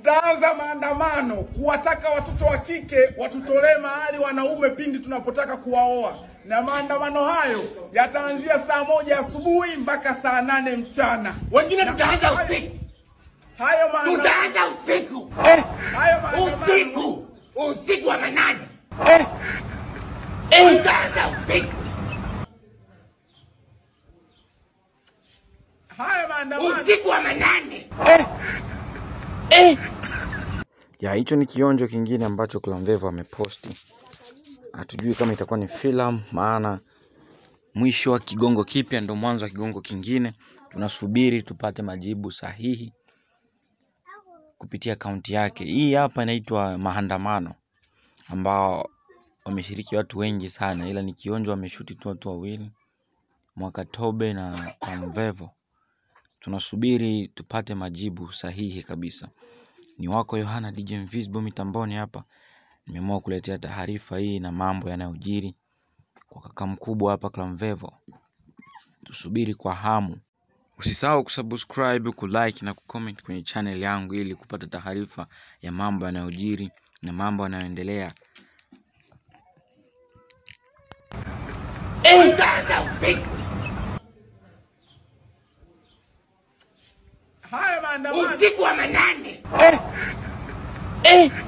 tutaanza maandamano kuwataka watoto wa kike watutolee mahali wanaume pindi tunapotaka kuwaoa, na maandamano hayo yataanzia saa moja asubuhi mpaka saa nane mchana. Wengine tutaanza usiku, Hayo maandamano, tutaanza usiku, hayo maandamano, usiku, usiku wa manane, tutaanza usiku, hayo maandamano usiku wa manane. ya hicho ni kionjo kingine ambacho Clamvevo ameposti. Hatujui kama itakuwa ni filamu, maana mwisho wa kigongo kipya ndo mwanzo wa kigongo kingine. Tunasubiri tupate majibu sahihi kupitia akaunti yake. Hii hapa inaitwa maandamano, ambao wameshiriki watu wengi sana, ila ni kionjo wameshuti tu watu wawili, Mwakatobe na Clamvevo. Tunasubiri tupate majibu sahihi kabisa. Ni wako Yohana DJ Invisible mitamboni hapa. Nimeamua kuletea taarifa hii na mambo yanayojiri kwa kaka mkubwa hapa Clamvevo. Tusubiri kwa hamu. Usisahau kusubscribe, kulike na kucomment kwenye channel yangu ili kupata taarifa ya mambo yanayojiri na mambo yanayoendelea. Tutaanza usiku, hayo maandamano usiku wa manane.